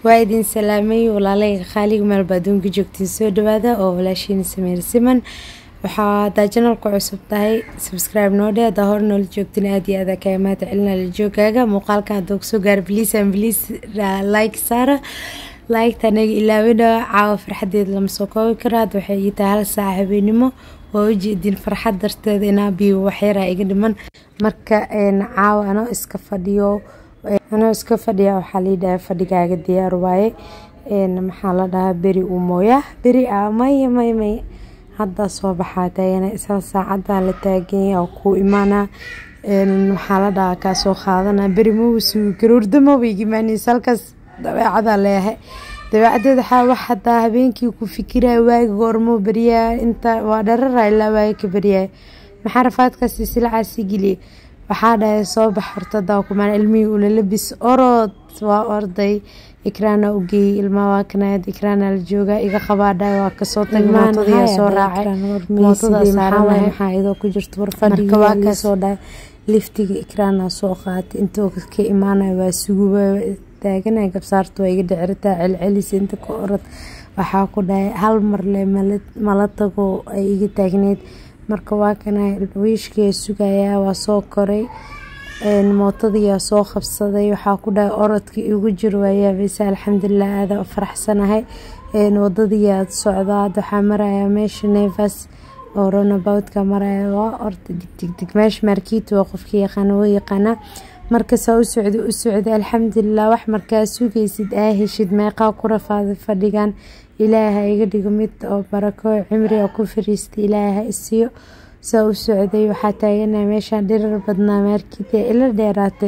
waa idin salaamay walaalayga qaaliga meel baa aduunka joogtiin soo dhawaada oo walaashiina sameer siman waxaa hadaa janalku cusub tahay subscribe noo dhe hadaa hor noola joogtin aad iyo aada kaga mahad celina la joogaaga muuqaalka haddoo kusoo gaara bliis an bliis like saara laygta anaga ilaawina caawa farxadeeda lama soo koobi karo hadda waxay ii tahay hal saaca habeenimo waa ujeedin farxad darteeda inaa biyo waxyaraa iga dhiman marka caawa anoo iska fadhiyo anoo iska fadhiya waxaa lii dhahay fadhigaaga diyaar waaye maxaa la dhahaa beri uu mooyaa beri ah maya may may haddaa soo baxaa taagana isla saacadan la taaganya oo kuu imaanaa waxaa la dhahaa kaa soo qaadana beri maba sugi karo hurdamaba igimaanaysa halkaas dabeecadaa leeyahay dabeecadeed waxaa wax hadaa habeenkii ku fikiraya waagi goormoo beriyaa inta waa dharara ilaa waagi ka beriyaay maxaa rafaadkaasi silacaasi geliya waxaa dhahay soo bax horta daa kumaan ilmihii ula labis orod waa orday ikraana u geeyey ilmaa waa kanaad ikraana la joogaa iga qabaadhaay waa kasoo tagay mootadiyaa soo raacay mootada saaranahay maxaa idoo ku jirto warfadhiga waa kasoo dhahay liftiga ikraana soo qaatay intoo ka imaanaya waa suguba taaganay gabsaarta waa iga dhiciritaa celcelisa inta ka orod waxaa ku dhahay hal marle mala tago ay iga taagneyd marka waa kana wiishkii sugayaa waa soo koray mootadiyaa soo qabsaday waxaa ku dhahay orodkii igu jir waayaabaysa alxamdulilah aada faraxsanahay wadadiiaad socdaa hadda waxaa marayaa meesha nevas oo ronaboutka maraya waa orda digdigdig meesha markiito waa qofkii yaqaana waa yaqaanaa markasaa u socda u socda alxamdulilah wax markaa sugaysid aa heshid meeqaa ku rafaaday fadhigan ilaaha iga dhigo mid oo barako cimriga ku fariista ilaaha isiyo saa u socday waxaa taagana meeshaan dhirar badnaa maarkiida ila dheeraatay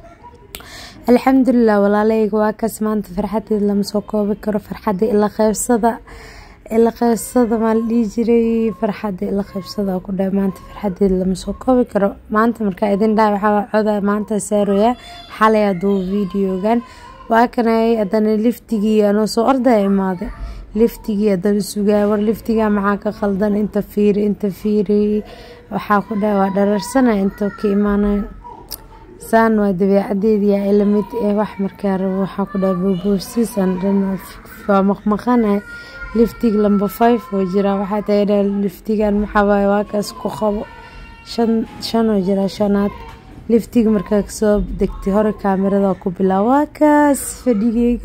alxamdulilah walaalayga waa kaas maanta farxadeed lama soo koobi karo farxada ila qeybsada ila qeybsada maa la dhihi jiray farxada ila qeybsada ku dhahay maanta farxadeed lama soo koobi karo maanta markaa idin dhaha waxaa coda maanta saaroyaa xalay haduu videogan waa kanay haddana liftigii anoo soo ordaya imaaday liftigii haddana sugaa war liftigaa maxaa ka qaldan inta fiiri inta fiiri waxaa ku dhahay waa dhararsana inta ka imaanay saan waa dabeecadeediyaa ilamid ee wax markaa rabo waxaa ku dhahay boboosiisan dhan waa maqmaqanay liftig lamba five oo jiraa waxaa tagadha liftigan maxawaaye waa kaas ku qabo shan shanoo jiraa shanaad liftiga markaa kasoo degtay hore kaamirada ku bilaab waa kaas fadhigeyga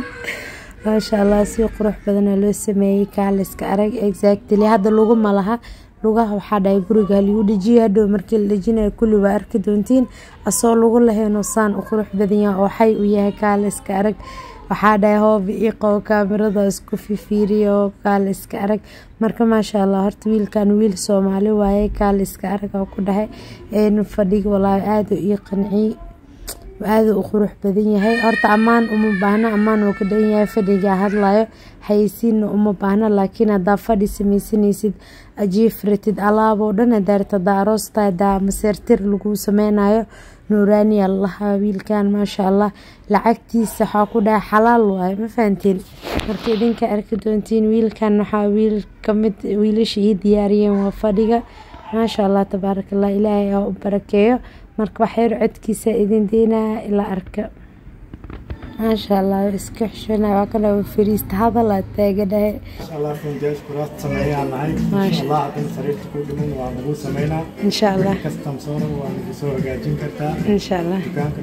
maasha allah si qurux badana loo sameeyey kaaliska arag exactly hadda laguma laha lugaha waxaa dhahay guriga lagu dhejiye hadhow markii la dhejinayo kulli waa arki doontiin asoo lagu lahaynoo saan u qurux badanya oo xay u yahay kaaliska arag waxaa dhahay hoobi ii qabo kaamirada isku fifiiriyo kaaliska arag marka maasha allah horta wiilkan wiil soomaali waaye kaaliska arag oo ku dhahay fadhiga walaahi aada ii qanciy aada u qurux badan yahay horta ammaan uma baahno ammaan uu ka dhan yahay fadhigaa hadlayo haysiinna uma baahno laakiin hadaa fadhi sameysanaysid ajiifratid alaaboo dhan hadaarta hadaa aroosta hadaa maseertir lagu sameynayo nuuraaniya lalahaa wiilkan maasha allah lacagtiisa waxaa ku dhaha xalaal waayo ma fahantiin marka idinka arki doontiin wiilkan waxaa wiil kamid wiilasha ii diyaariyeen waa fadhiga maasha allah tabaarakallah ilaahay aa u barakeeyo marka waxyar codkiisa idin deynaa ilaa arka maasha allah iska xishona waa kana fariista hadal aad taaga dhahay insha allah insha allah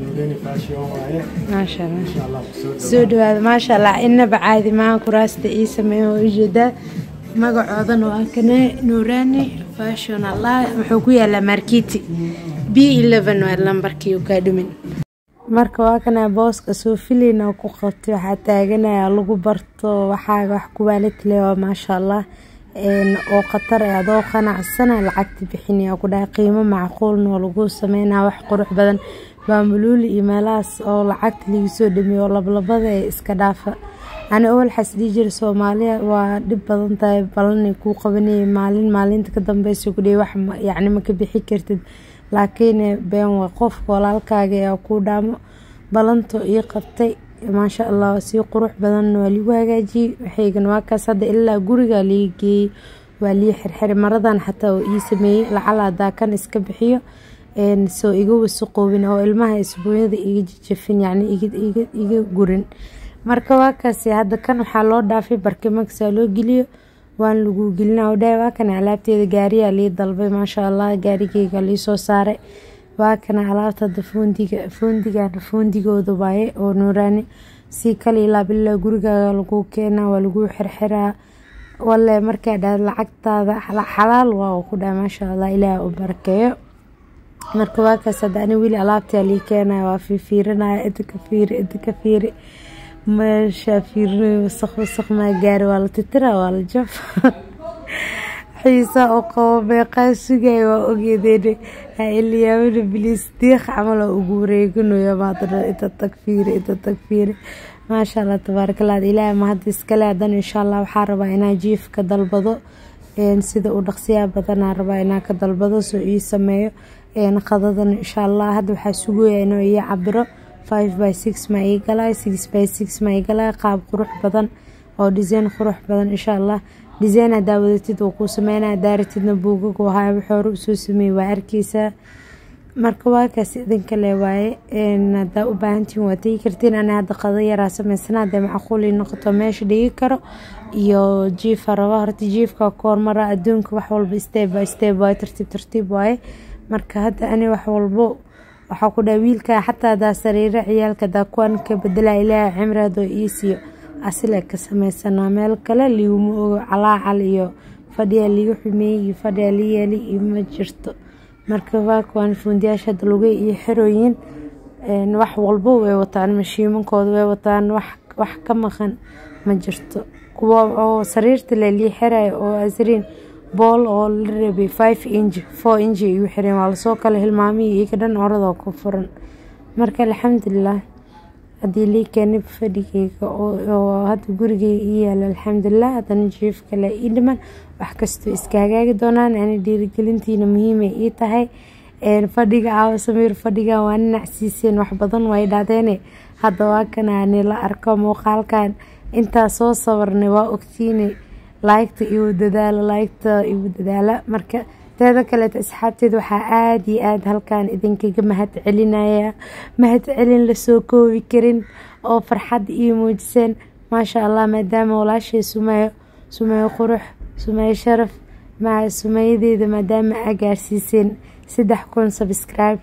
maasha allah soo dhawaada maasha allah inaba caadi maaha kuraasta ii sameeya oo ujeedaa magacoodana waa kana nuuraani fashion allah wuxuu ku yaalaa markiti b eleven waa lambarkii u kaa dhumin marka waa kana booska soo filina ku qabtay waxaa taaganaya lagu barto waxaaga wax kuwaalatile waa maasha allah oo khatar e adoo qanacsana lacagta bixinaya ku dhahay qiimo macquulna oo lagu sameynaa wax qurux badan baamuluuli iyo meelahaas oo lacagta lagu soo dhamiyo oo lablabada ee iska dhaafa ani owalxaas dhii jira soomaaliya waa dhib badan tahay balanay kuu qabanayay maalin maalinta ka dambeysa ku dhey wax yacni ma ka bixi kartid laakiin been waa qofka walaalkaaga ee kuu dhaamo balanto ii qabtay maasha allah si qurux badan waa liigu hagaajiyey waxaygan waa kaas hadda ilaa guriga lii geeyey waa lii xirxiray maradan xataa oo ii sameeyey lacal hadaa kan iska bixiyo soo iga wasaqoobin oo ilmaha isbuunyada iga jajafin yacni iga gurin marka waa kaasi hadda kan waxaa loo dhaafay barkimaksaa loo geliyo waan lagu gelina dhahay waa kana alaabteeda gaariyaa lii dalbay maasha allah gaarigeyga liisoo saaray waa kana alaabta hadda foondiga foondigana foondigooda waaye oo nuuraani si kale ilaa bilaa gurigaaga lagu keenaa waa lagu xirxiraa wale markaa dhaa lacagtaada xalaal waa ku dhaha maasha allah ilaah u barakeeyo marka waa kaas hadda ani weli alaabtaa lii keenaya waa fiifiirinaya inta ka fiiri inta ka fiiri meeshaa fiirinay wasaq wasaq maa gaari waa la titira waa la jaf xiisa oo qabo meeqaa sugaya waa ogeedeen ilyaamana biliis diiq camal oo ugu wareeganayo maadana inta tag fiiri inta tag fiiri maasha allah tabaarakallah ilaahay ma hadda iskale hadan insha allah waxaa rabaa inaa jiif ka dalbado sida uu dhaqsiyaa badanaa rabaa inaa ka dalbado soo ii sameeyo qadadan insha allah hadda waxaa sugaya inuu ii cabiro five by six ma ii galay six by six ma ii galay qaab qurux badan oo design qurux badan insha allah design hadaa wadatid uu kuu sameynaya daaratidna buugag wahaa wuxuu hore usoo sameeyey waa arkeysaa marka waa kaas idinka le waaye hadaa u baahantihin waa tegi kartiin ani hadda qado yaraa sameysana hadee macquuli noqoto meesha dhigi karo iyo jiifa raba horta jiifka koormara adduunka wax walba step by step waaye tartiib tartiib waaye marka hadda ani wax walbo waxaa ku dhaha wiilka xataa hadaa sariiro ciyaalka hadaa kuwan ka bedela ilaaha cimraadoo iisiyo asile ka sameysanaa meel kale liiguma ogo calaacal iyo fadhiya liiga xumeeyey iyo fadhiya li yeeli iyo ma jirto marka waa kuwaan fuundiyaasha hadda lugay iyo xerooyin wax walbo way wataan mashiimankooda way wataan wax ka maqan ma jirto kuwa oo sariirta le lii xerayo oo asriin bool oo la rabay five inch four inch igu xireen waa lasoo kale hilmaamihii iga dhan oradoo ku furan marka alxamdulilah haddii lii keenay fadhigeyga oo hadda gurigeyga ii yaalo alxamdulilah haddana jiif kale ii dhiman wax kastoo iska hagaagi doonaan ani dhiirigelintiina muhiimay ii tahay fadhiga caawa samiir fadhigan waa ninacsiiseen wax badan way dhahdeene hadda waa kanaani la arko muuqaalkan intaa soo sawarnay waa ogtiine laygta igu dadaala laygta igu dadaala marka teeda kaleeta asxaabteeda waxaa aada iyo aada halkan idinkaga mahad celinaya mahad celin lasoo koobi karin oo farxad ii muujiseen maasha allah maadaama walaashay sumeeyo sumeeyo qurux sumeeyo sharaf maa sumeeyadeeda maadaama aa gaarsiiseen saddex kun subscribe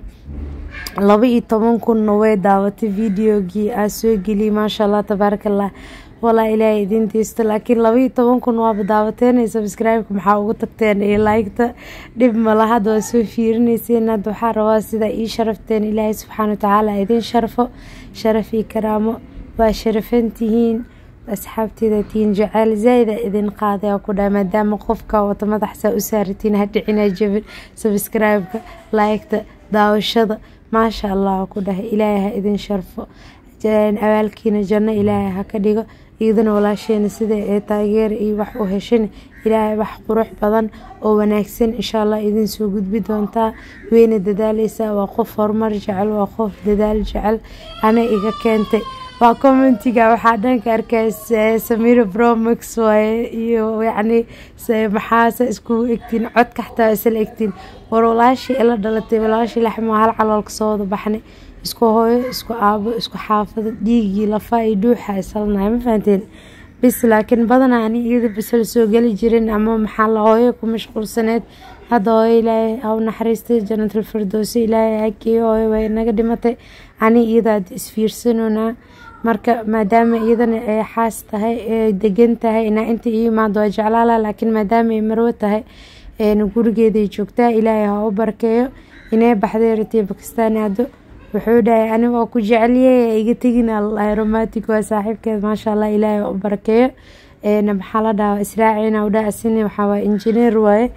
laba iyo toban kunna way daawatay videogii aa soo geliyay maasha allah tabaaraka allah walaa ilaahay idin deysto laakiin labaiyo toban kun waaba daawateen subscribe-ka maxaa ugu tagteen iyo laygta dhib mala hadda waa soo fiirineyseen hadda waxaa rabaa sidaa ii sharafteen ilaahay subxaana watacaala idin sharfo sharaf iyo karaamo waa sharafantihiin asxaabteeda tihiin jaceyl zaa-ida idin qaaday ku dhaha maadaama qofka wata madaxsaa u saaratiin hadhicina jabin subscribe-ka laygta daawashada maasha allah ku dhahay ilaahay ha idin sharfo abaalkiina janno ilaahay ha ka dhigo iyadana walaasheena sida ee taageer iyo wax u heshan ilaahay wax qurux badan oo wanaagsan insha allah idin soo gudbi doontaa weyna dadaaleysaa waa qof horumar jecel waa qof dadaal jecel ana iga keentay waa commentiga waxaa dhanka arkay samira bromax waaye iyo yacni maxaase iskugu egtiin codka xataa isla egtiin war walaashii ila dhalatay walaashii laxmo hal caloolka soo wada baxnay isku hooyo isku aabo isku xaafado dhiigii lafaa iyo dhuuxa isalanahay ma fahanteen bis laakiin badanaa ani iyada bisal soo geli jirin ama maxaa la hooyo ku mashquulsaneed hadda hooyo ilaahay haw naxariistay janatal firdowsi ilaahay hageeyo hooyo way naga dhimatay ani iyada hadda isfiirsanonaa marka maadaama iyadana ay xaas tahay ee degan tahay inaa inta ii imaado waa jeclaala laakiin maadaama ay marwo tahay gurigeeday joogtaa ilaahay ha u barkeeyo inay baxday ratay bakistaan aado wuxuu dhahay ani waa ku jeceliyey iga tegin allahi romantic waa saaxiibkeed maasha allah ilaahay u barakeeyo maxaa la dhahaa israacina u dhaha asini waxaa waa injineer waaye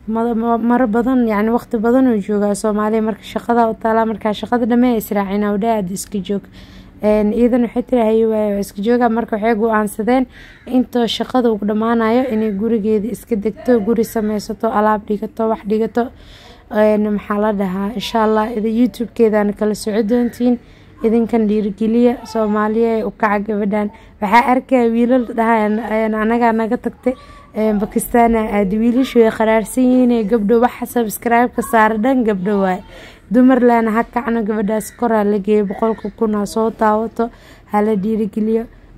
maro badan yani waqti badan uu joogaa soomaaliya marka shaqada u taalaa markaa shaqada dhamee israacina u dhaha aada iska joog iyadan waxay tiri haye waaye waa iska jooga marka waxay go-aansadeen intoo shaqada ugu dhammaanayo inay gurigeeda iska degto guri sameysato alaab dhigato wax dhigato maxaa la dhahaa insha allah youtube-keedana kala soco doontiin idinkan dhiirigeliya soomaaliya u kaca gabadhan waxaa arkaya wiilal dhaha anagaa naga tagtay bakistaana aada wiilashu way qaraarsan yihiin gabdho waxa sabscribe-ka saara dhan gabdho waaye dumarlana ha kacno gabadhaas koraa la geeyo boqolka kun ha soo daawato hala dhiirigeliyo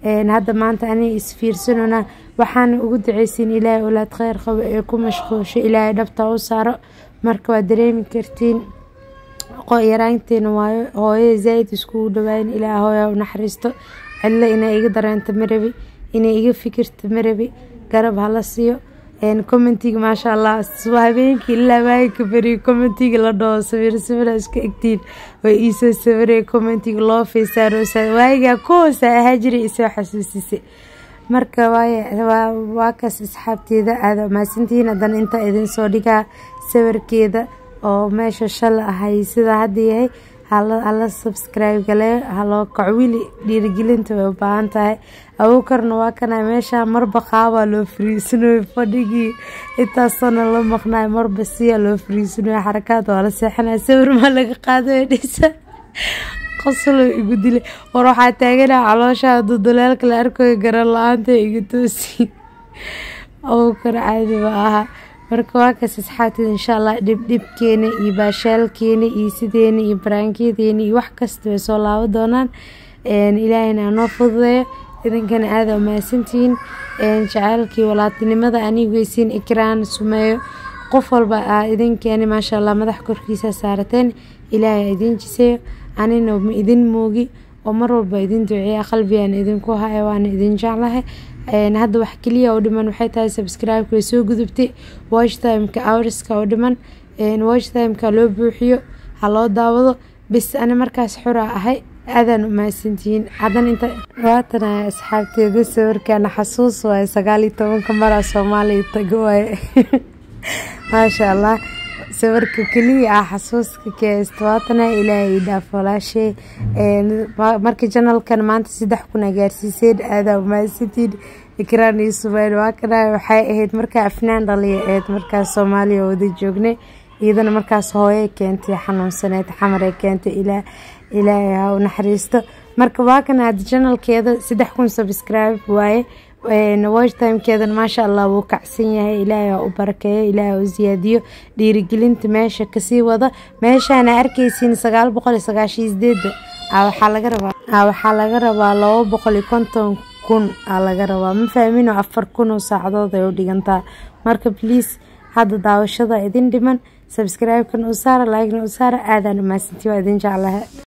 hadda maanta aniga isfiirsanona waxaana ugu duceysiin ilaahay olaad kheyr qabo ee ku mashquulsho ilaahay dhabta u saaro marka waa dareemi kartiin yaraanteena waayo hooyada zaa-id iskugu dhawaayin ilaa hooya u naxariisto cidlo inay iga dareento marabi inay iga fikirto marabi garab hala siiyo commentiga maasha allah habeenkii ilaa waagika beriyo commentiga la dhaho sawir sawira iska egtiin way iisoo sawiraya commentiga loo feysaaroosa waayigaa kuhoosa ahaa jiray isoo xasuusisay marka waa kaas asxaabteeda aada maasantihiin haddana intaa idin soo dhigaa sawirkeeda oo meesha shala ahay sidaa hadda yahay hala subscribe galee haloo kaco wili dhiirigelinta way u baahan tahay abuukarna waa kana meesha marba qaabaa loo fariisanayo fadhigii intaasona la maqnayo marba siyaa loo fariisanayo xarakaad waa la seexanaya sawir maa laga qaadayo dhisa qoslo igu dilay war waxaa taaganaa caloosha duduleelka la arkayo garan la-aanta iga toosi abuukar caadi ma aha marka waa kaas asxaabteeda insha allah dhibdhibkeena iyo baashaalkeena iyo sideena iyo baraankedeena iyo wax kasta way soo laabo doonaan ilaahayna anoo fududeeyo idinkana aada umahadsantihiin jaceylkii walaatinimada anigeysiin ikraan sumeeyo qof walba aa idinkeeni maasha allah madax korkiisa saarateen ilaahay idiin jiseeyo anina ma idin moogi oo mar walba idin duceeya qalbigaan idinku haya waana idin jeclahay hadda wax keliya oo dhiman waxay tahay subscribe-ka way soo gudubtay watch timeka hourska oo dhiman watch timeka loo buuxiyo ha loo daawado bis ani markaas xura ahay aadaan umahadsantihiin hadan inta waatana asxaabteeda sawirkaana xasuus waaye sagaal iyo tobanka maraa soomaaliya tago waaye maasha allah sawirka keliya ah xasuuska keesta waatana ilaahay dhaaf walaashay marka janalkan maanta saddex kun a gaarsiiseen aadaa umahadsantiin ikraan iyo sumayl waa kana waxay ahayd markaa afnaan dhaliya ahayd markaas soomaaliya wada joognay iyadana markaas hooye keentay xanuunsaneed xamare keentay ilaa ilaahay ha u naxariisto marka waa kana hadda janalkeeda saddex kun subscribe waaye watch timekeedan maasha allah wuu kacsan yahay ilaahay ha u barakeeyo ilaahay ha u siyaadiyo dhiirigelinta meesha kasii wada meeshaana arkaysiin sagaal boqol iyo sagaashan sideeda waxaa laga rabaa waxaa laga rabaa laba boqol iyo konton kun aa laga rabaa ma fahmino afar kun oo saacadood ay u dhigantaa marka please hadda daawashada idin dhiman subscribe-kan u saara like-na u saara aadaan umahadsantii waa idin jeclaha